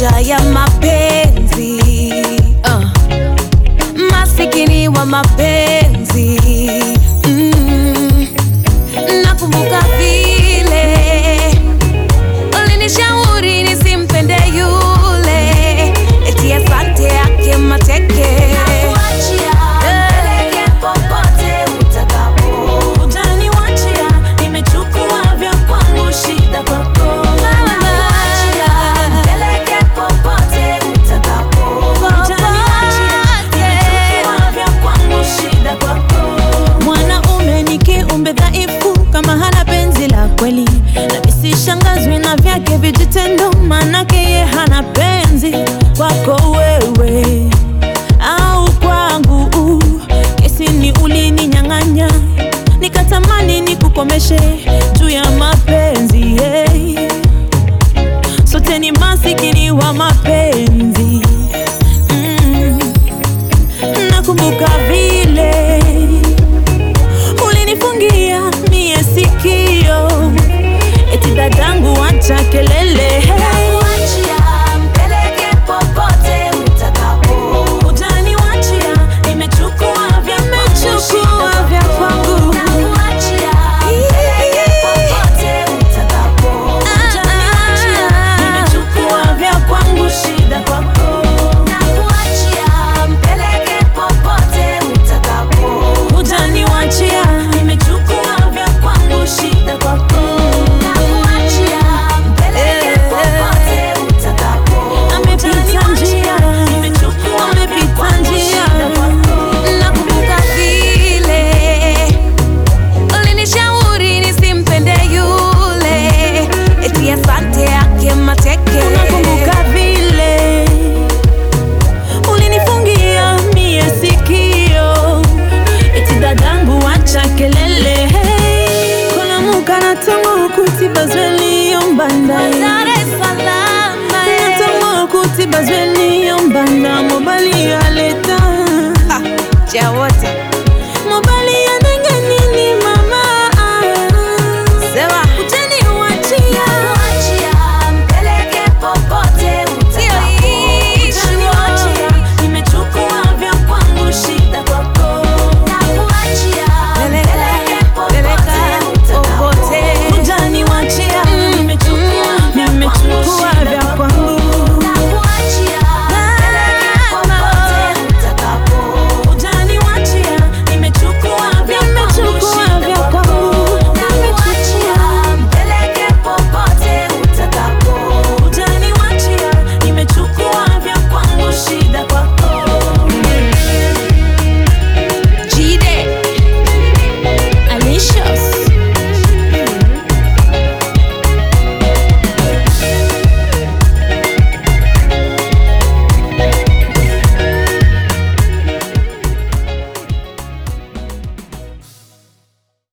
vita ya mapenzi uh. Masikini wa mapenzi mm. Nakumbuka vile ulinishauri nisimpende yule, eti asante yake mateke Utaniwachia, nimechukua vya kwangu, shida kwako. Utaniwachia, nimechukua vya kwangu, shida kwako. Mwanaume ni kiumbe dhaifu kama hana penzi la kweli, na nisishangazwi na vyake vijitendo, manake ye hana penzi kwako wewe au kwangu. Kesi ni ulininyang'anya, nikatamani nikukomeshe juu ya mapenzi hey. Sote ni masikini wa mapenzi